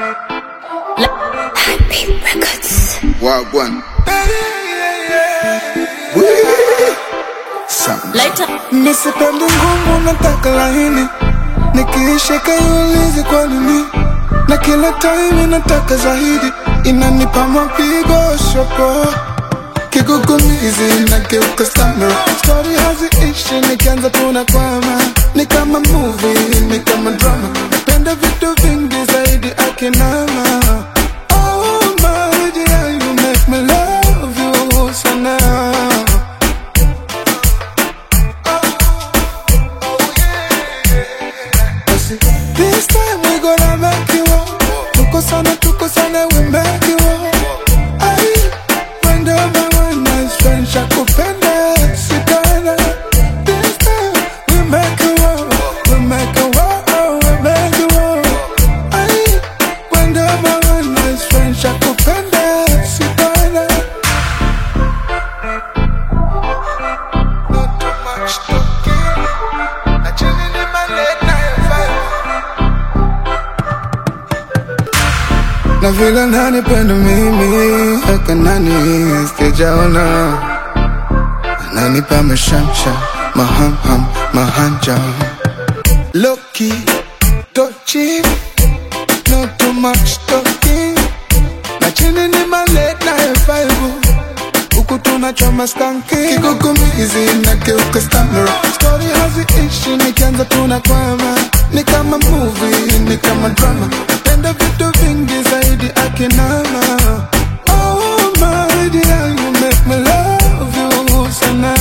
Wagwan. Something. Later. Nisipendi ngumu, nataka laini, nikiishika iulizi kwa nini, na kila time nataka zaidi, inanipa mapigo shoko kigugumizi nageuka stammer, story haziishi, nikianza tunakwama, ni kama movie, ni kama drama, napenda vitu vingi zaidi akinama Oh my dear, you make me love you sana This time we gonna make you up. Tuko sana, tuko sana, we make you up. Ay, wendo my nice friend, shakupenda, sitaenda. This time we make you up, we make you up, we make you up. Ay, wendo my nice friend, shakupenda, sitaenda. Not too much talking. Chilling in my late night vibe. na vile nanipenda mimi haka nani sijaona ananipa mashamsha mahamham mahanja loki tochi not too much talking na chini ni my late night vibe huku tunachoma skanki kigugumizi nageuka stammer story haziishi nikianza tunakwama ni kama movie ni kama drama napenda vitu vingi zaidi akinama oh my dear you make me love you sana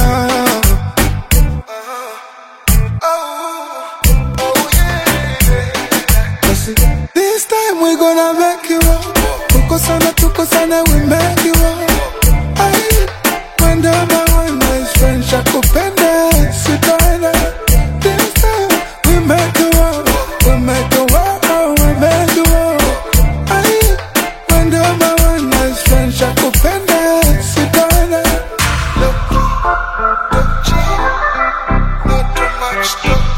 Basi, This time we gonna make you up. Tuko sana, tuko sana, we make you up. Ay, wenda my one nice friend, shakupenda, sitaenda. This time we make you up, we make you up, we make you up. Ay, wenda my one nice friend, shakupenda, sitaenda. Loki, touchy, not too much talking.